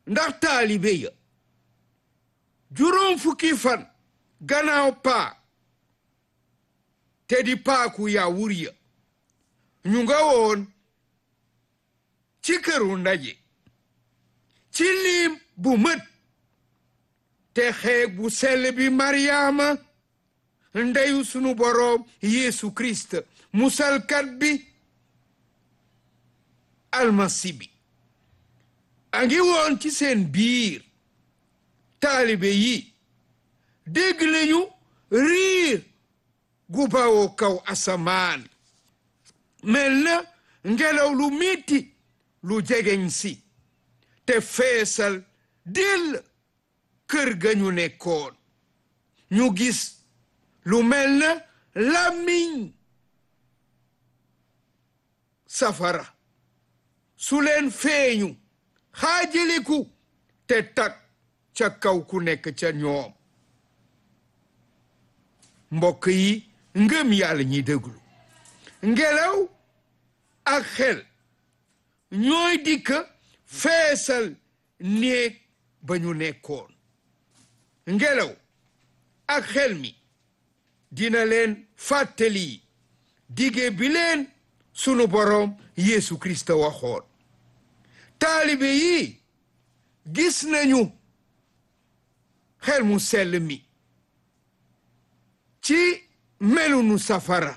ndax taalibe ya juróom fukki fan gannaaw paa te di paaku yaawur ya ñu nga woon ci këru ndaje ci liim bu mët te xeeg bu sell bi maryaama ndeyu sunu boroom yeesu kirist musalkat bi almasi bi a ngi woon ci seen biir taalibe yi dégg lañu riir gu bawoo kaw asamaan mel na ngelaw lu metti lu jegeñ si te feesal dell kër ga ñu nekkoon ñu gis lu mel na làmmiñ safara su leen feeñu xaajaliku te tag ca kaw ku nekk ca ñoom mbokk yi ngëm yàlla ñi déglu ngelaw ak xel ñooy dikk feesal néeg ba ñu nekkoon ngelaw ak xel mi dina leen fàttali dige bi leen sunu boroom Yeesu Kirist waxoon taalibe yi gis nañu xel mu sell mi ci melunu safara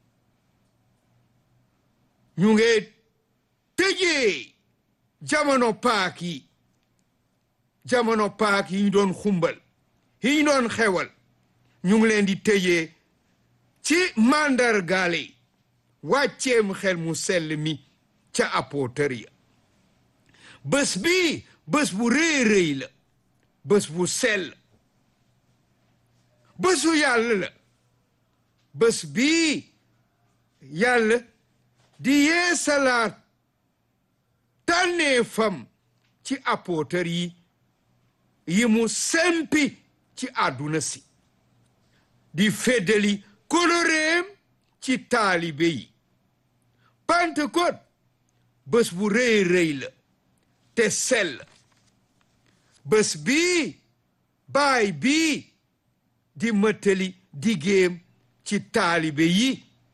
ñu ngi tëjee jamono paak yi jamono paak yi ñu doon xumbal yi ñu doon xewal ñu ngi leen di tëjee ci màndargaale wàcceem xel mu sell mi ca apôtër ya bés bi bés bu rëy rëy la bés bu sell bésu yàlla la bés bii yàlla di yeesalaat tànnee fam ci apôtër yi yi mu sempi ci àdduna si di feddali koloreem ci taalibe yi Pentecôte bés bu rëy rëy la te sell bés bii baay bii di mëttali digéem ci taalibe yi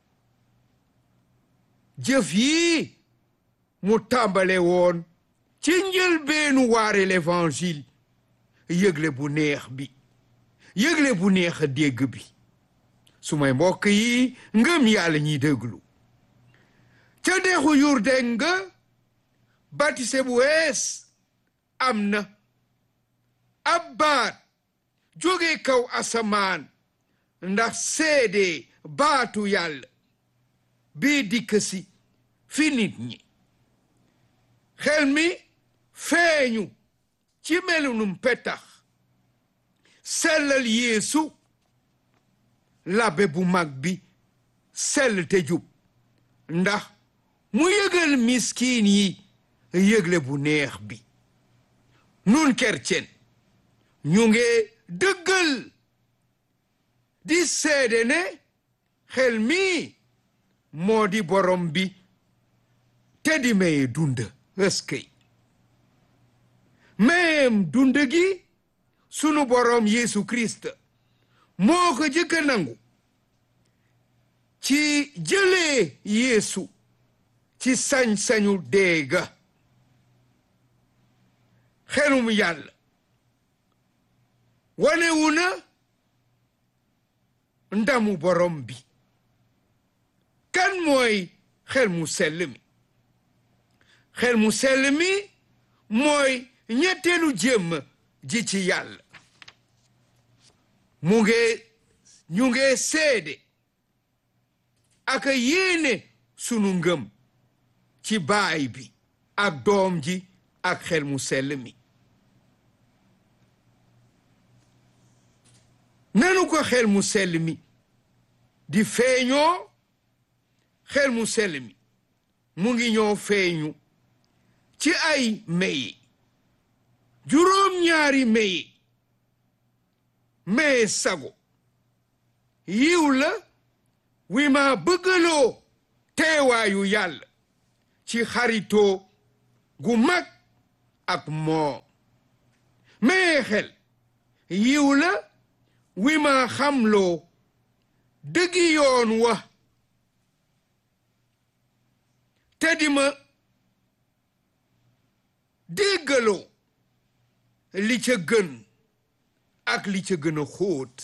jëf yi mu tàmbale woon ci njëlbeenu waare l'évangile yëgle bu neex bi yëgle bu neex a dégg bi su may mbokk yi ngëm yàlla ñiy déglu ca dexu Yurdeen nga batise bu wees am na ab baat jóge kaw asamaan ndax seede baatu yàlla bii dikk si fi nit ñi xel mi feeñu ci melunum petax sellal yeesu labbe bu mag bi sell te jub ndax mu yëgal miskiin yi yëgle bu neex bi nun kercen ñu nge dëggal di seede ne xel mi moo di borom bi te di maye dund ëskëy mayem dund gi sunu borom Yeesu Kirist moo ko jëkka nangu ci jëlee Yeesu ci sañ-sañu deega xelum yàlla wanewu na ndamu borom bi kan mooy xel mu sell mi xel mu sell mi mooy ñetteelu jëmm ji ci yàlla mu nge ñu nge seede ak yéene sunu ngëm ci baay bi ak doom ji ak xel mu sell mi nanu ko xel mu sell mi di feeñoo xel mu sell mi mu ngi ñoo feeñu ci ay meye juróom-ñaari meye meye sago yiw la wi ma bëggaloo teewaayu yàlla ci xaritoo gu mag ak moom mais xel yiw la wi ma xamloo dëggi yoon wa te di ma déggaloo li ca gën ak li ca gën a xóot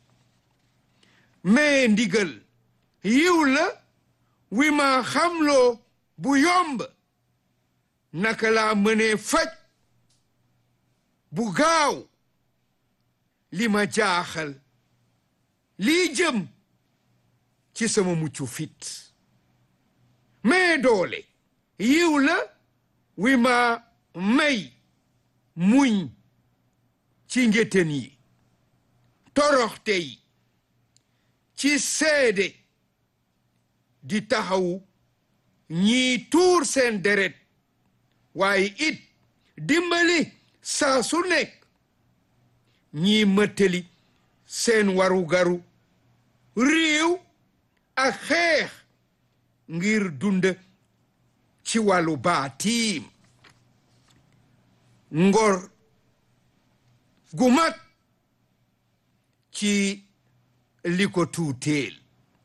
mais ndigal yiw la wi ma xamloo bu yomb naka laa mënee faj bu gaaw li ma jaaxal lii jëm ci sama muccu fit mais doole yiw la wi ma may muñ ci ngéten yi toroxte yi ci seede di taxawu ñii tuur seen deret waaye it dimbali saa su nekk ñii mëttali seen warugaru réew ak xeex ngir dund ci wàllu baatiim ngor gu mag ci li ko tuuteel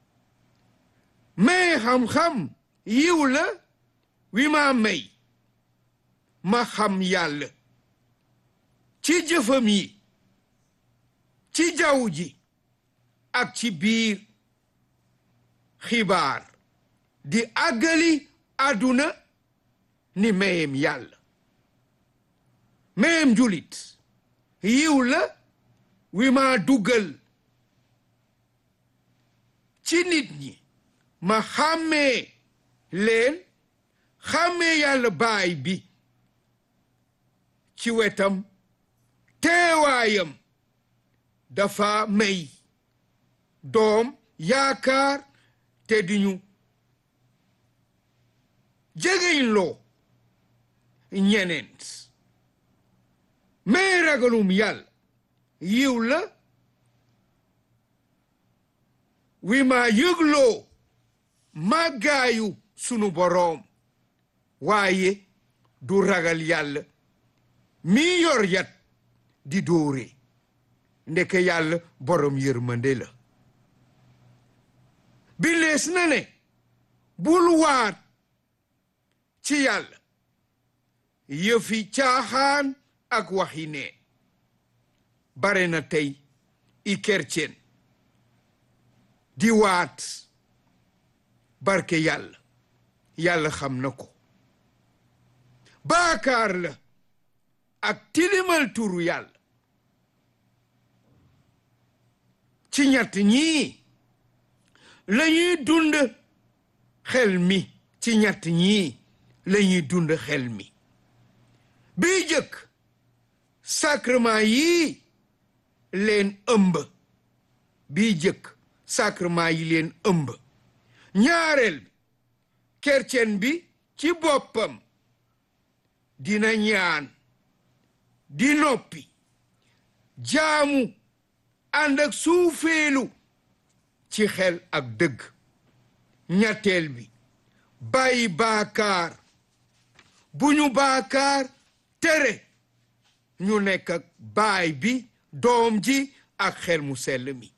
mais xam-xam yiw la wi ma may ma xam yàlla ci jëfam yi ci jaww ji ak ci biir xibaar di àggali àdduna ni mayem yàlla mayem julit yiw la wi ma dugal ci nit ñi ma xàmmee leen xàmmee yàlla baay bi ci wetam teewaayam dafa may doom yaakaar te di ñu jegeñ loo ñeneent mais ragalum yàlla yiw la wi ma yëgloo màggaayu sunu boroom waaye du ragal yàlla mi yor yat di dóore ndeke yàlla borom yërmande la bi lees na ne bul waat ci yàlla yëfi caaxaan ak waxi ne bare na tey i kercen di waat barke yàlla yàlla xam na ko baakaar la ak tilimal turu yàlla ci ñett ñii la ñuy dund xel mi ci ñett ñii la ñuy dund xel mi bii jëkk sacrement yii leen ëmb bii jëkk sacrement yi leen ëmb ñaareel bi kercen bi ci boppam dina ñaan di noppi jaamu ànd ak suufeelu ci xel ak dëgg ñetteel bi bàyyi baakaar bu ñu baakaar tere ñu nekk ak baay bi doom ji ak xel mu sell mi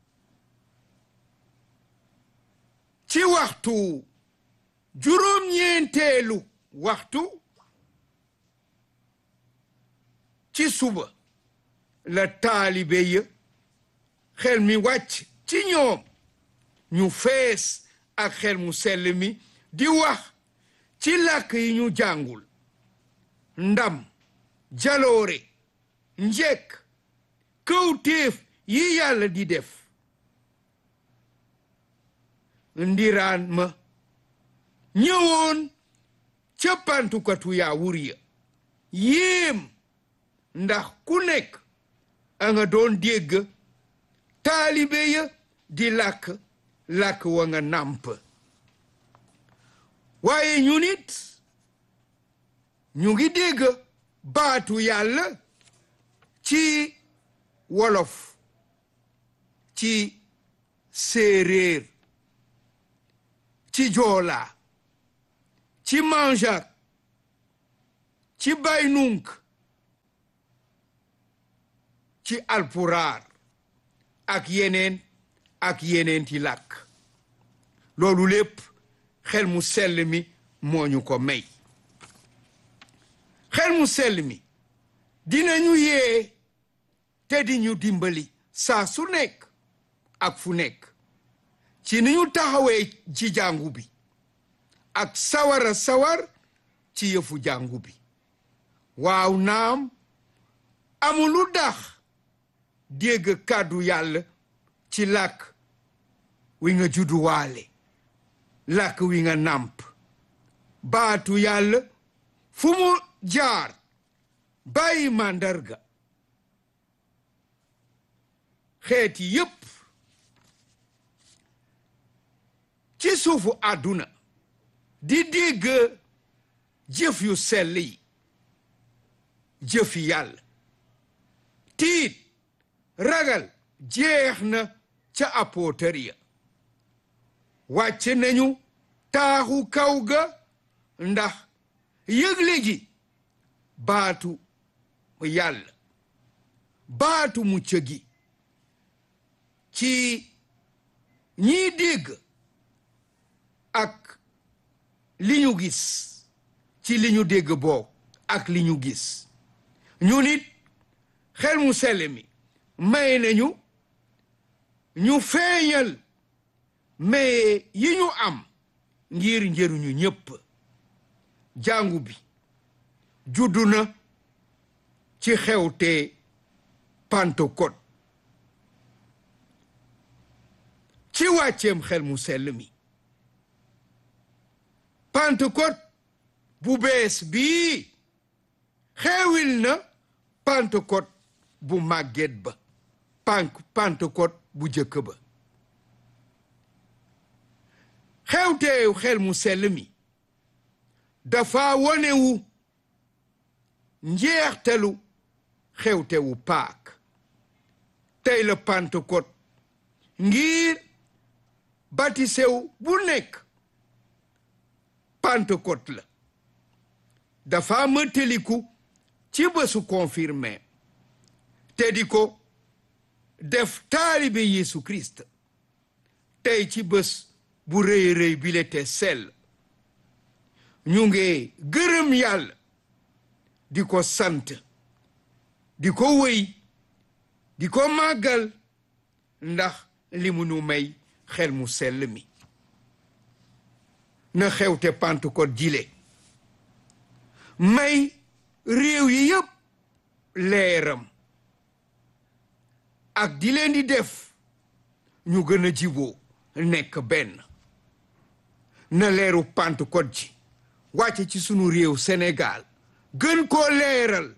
ci waxtu juróom-ñeenteelu waxtu ci suba la taalibe ya xel mi wàcc ci ñoom ñu fees ak xel mu sell mi di wax ci làkk yi ñu jàngul ndam jaloore njekk kawtéef yi yàlla di def ndiraan ma ñëwoon ca pantukatu yaa wur ya yéem ndax ku nekk a nga doon dégg taalibe ya di làkk làkk wa nga nàmp waaye ñu nit ñu ngi dégg baatu yàlla ci wolof ci séeréer ci joola ci manjaak ci baynunk ci alpuraar ak yeneen ak yeneen ti làkk loolu lépp xel mu sell mi moo ñu ko may xel mu sell mi dinañu yee te di ñu dimbali saa su nekk ak fu nekk ci ni ñu taxawee ci jàngu bi ak sawara sawar ci yëfu jàngu bi waaw naam amulu dax dégg kàddu yàlla ci làkk wi nga judduwaale làkk wi nga nàmp baatu yàlla fu mu jaar bàyyi màndarga xeeti yépp ci suufu àdduna di dégg jëf yu sell yi jëfi yàlla tiit ragal jeex na ca apôtar ya wàcc nañu taaxu kaw ga ndax yëgle ji baatu yàlla baatu mucc gi ci ñiy dégg ak li ñu gis ci li ñu dégg boog ak li ñu gis ñu nit xel mu sell mi may nañu ñu feeñal maye yi ñu am ngir njëriñu ñépp jàngu bi juddu na ci xewte Pentecôte ci wàcceem xel mu sell mi Pentecôte bu bees bii xewil na Pentecôte bu màgget ba pank Pentecôte bu jëkk ba xewteew xel mu sell mi dafa wonewu njeextalu xewtewu paak tey la Pentecôte ngir batisew bu nekk Pentecôte la dafa mëtaliku ci bésu confirmé te di ko def taalibe Yeesu Christ tey ci bés bu rëy rëy bile te sell ñu ngi gërëm yàlla di ko sant di ko wëy di ko màggal ndax li mu nu may xel mu sell mi na xewte Pentecôte jile may réew yi yëpp leeram ak di leen di def ñu gën a jiboo nekk benn na leeru Pentecôte ji wàcce ci sunu réew Sénégal gën koo leeral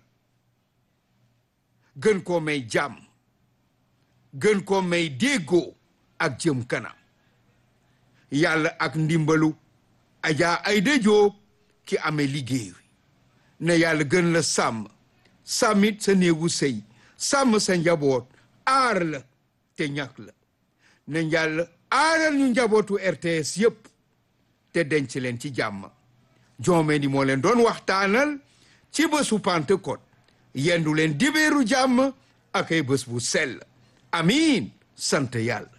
gën koo may jàmm gën koo may déggoo ak jëm kanam yàlla ak ndimbalu Adja Aïda Diop ki amee liggéey wi na yàlla gën la sàmm sàmmit sa néegu sëy sàmm sa njaboot aar la te ñàkk la na yàlla aaral ñu njabootu RTS yépp te denc leen ci jàmm joome ni moo leen doon waxtaanal ci bésu Pentecôte yendu leen dibéeru jàmm ak ay bés bu sell amiin sant yàlla